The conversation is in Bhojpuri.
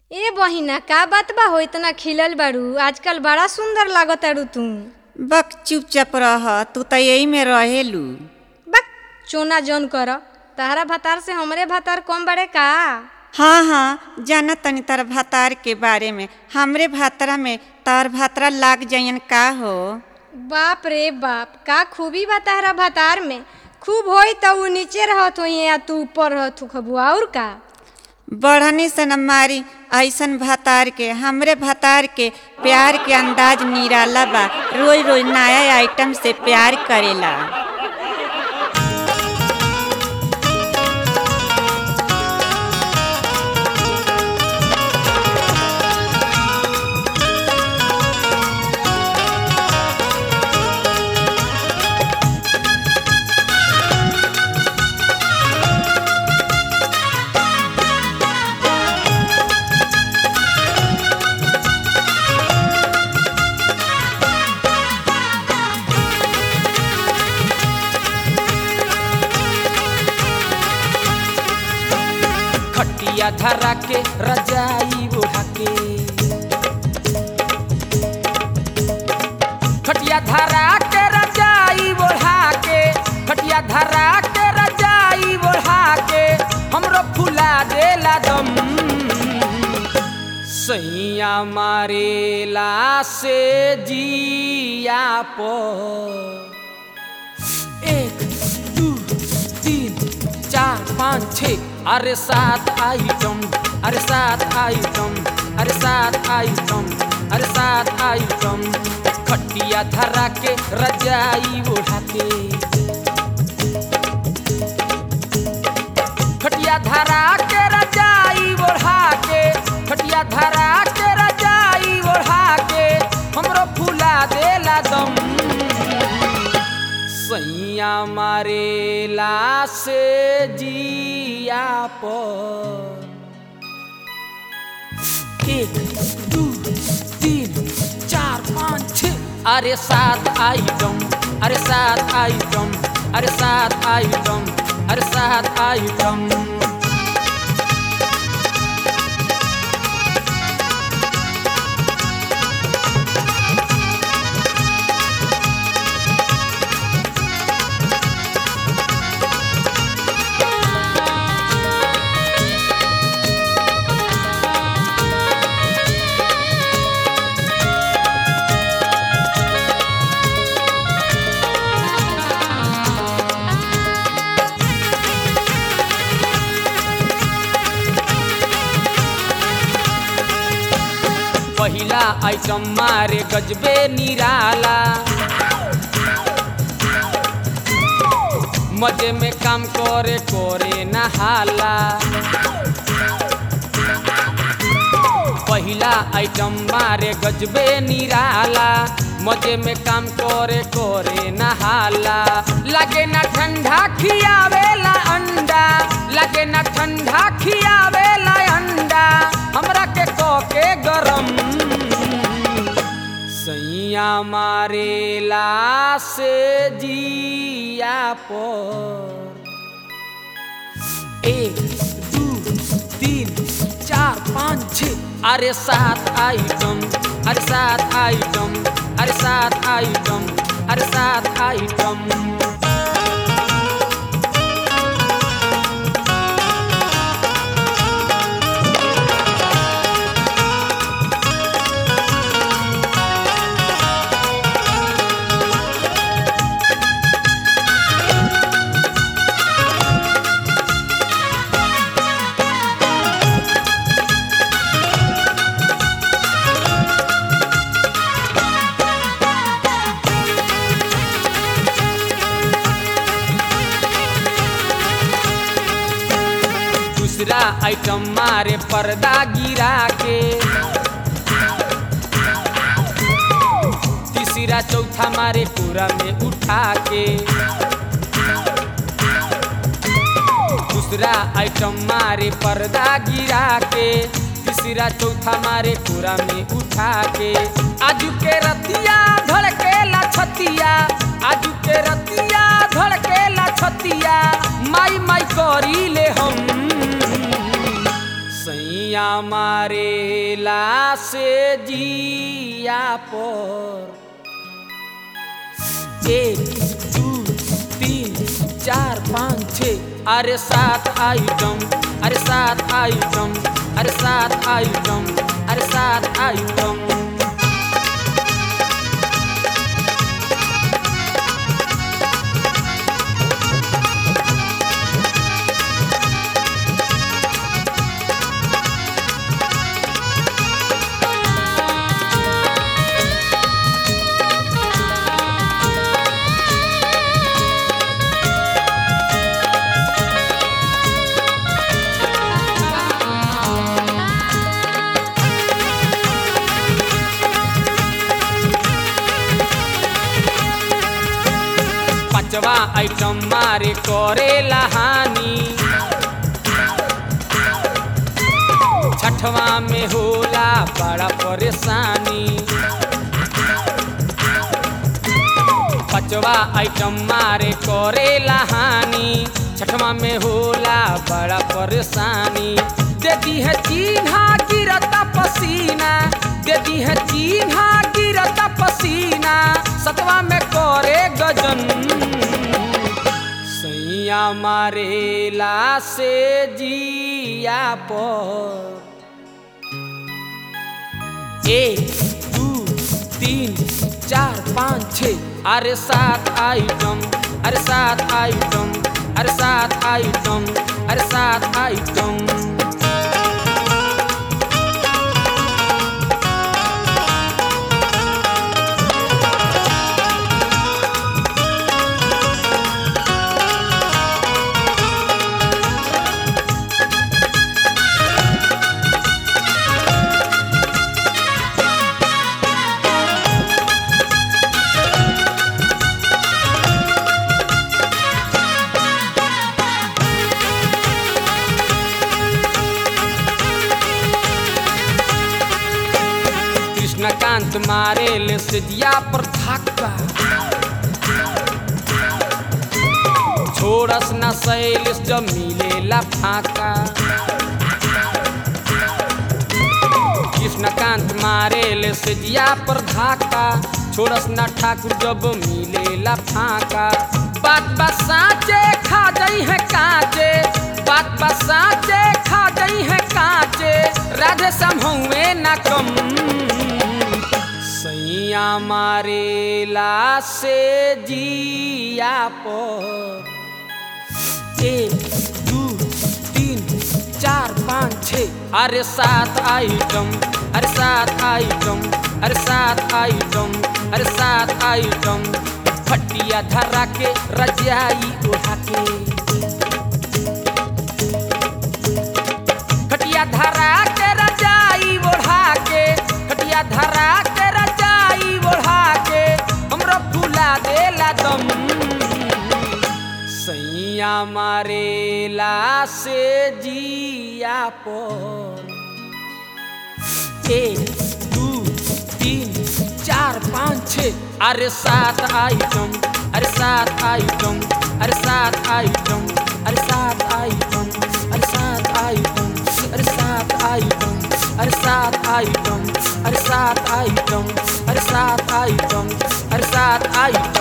ए बहिना का बात बा हो इतना खिलल बाड़ू आजकल बड़ा सुंदर लागताड़ू तू बक चुपचाप रह तू त यही में रहेलू बक चोना जौन कर तहरा भतार से हमरे भतार कम बड़े का हाँ हाँ जाना तनी तार भातार के बारे में हमरे भातरा में तार भातरा लाग जाइन का हो बाप रे बाप का खूबी बा तहरा भतार में खूब होई त ऊ नीचे रहत होई या तू ऊपर रहत हो खबुआ और का बढ़नी से न मारी ऐसन भातार के हमरे भातार के प्यार के अंदाज निराला बा रोज रोज नया आइटम से प्यार करेला खटिया धरा के रजाई ओढ़ा के खटिया धरा के रजाई ओढ़ा के खटिया धरा के रजाई ओढ़ा के हमरो फुला देला दम सैया मारेला से जिया पर एक दू तीन चार पाँच छ अरे सात आइटम अरे सात आइटम अरे सात आइटम अरे सात आइटम खटिया धरा के रजाई ओढ़ा के खटिया धरा के रजाई ओढ़ा के खटिया धरा के रजाई ओढ़ा के हमरो फुला देला दम सैया मारेला से जिया पर एक दू तीन चार पाँच छ अरे सात आइटम अरे सात आइटम अरे सात आइटम अरे सात आइटम पहिला आइटम मारे गजबे निराला मजे में काम करे करे नहाला पहिला आइटम मारे गजबे निराला मजे में काम करे करे नहाला लगे ना ठंडा खियावेला अंडा लगे ना ठंडा खियावेला अंडा हमरा के के गरम सैया मारेला से जिया पर एक दू तीन चार पाँच छ अरे सात आइटम अरे सात आइटम अरे सात आइटम अरे सात आइटम दूसरा आइटम मारे पर्दा गिरा के तीसरा चौथा मारे पूरा में उठा के दूसरा आइटम मारे पर्दा गिरा के तीसरा चौथा मारे पूरा में उठा के आजू के रतिया धड़केला छतिया आजू के रतिया धड़केला छतिया माई माई करी ले हम सैया मारेला से जिया पर एक दू तीन चार पाँच छ अरे सात आइटम अरे सात आइटम अरे सात आइटम अरे सात आइटम पांचवा आइटम मारे करेला हानि छठवा में होला बड़ा परेशानी पांचवा आइटम मारे करेला हानि छठवा में होला बड़ा परेशानी देती है चिन्हा गिरता पसीना देती है चिन्हा गिरता पसीना सतवा में करे गजन सैया मारेला से जिया पर एक दू तीन चार पाँच छ अरे सात आइटम अरे सात आइटम अरे सात आइटम अरे सात आइटम कृष्णकांत मारे ले सिदिया पर धक्का छोड़स न शैलिस जब मिलेला फाका कृष्णकांत मारे ले सिदिया पर धक्का छोड़स न ठाकुर जब मिलेला फाका बात बात साचे खा गई है काचे बात बात साचे खा गई है काचे राधे समहुए न कम सैया मारेला से जिया पर एक दू तीन चार पाँच छ अरे सात आइटम अरे सात आइटम अरे सात आइटम अरे सात आइटम फटिया धरा के रजाई उठा के खटिया धरा के रजाई ओढ़ा के खटिया धरा के रजाई ओढ़ा के हमरो फुला देला दम सैया मारेला से जिया पर एक दू तीन चार पाँच छ अरे सात आइटम अरे सात आइटम अरे सात आइटम अरे सात आइटम अरे सात आइटम अरे सात आइटम अरे सात आइटम अरे सात आइटम अरे सात आइटम अरे सात आइटम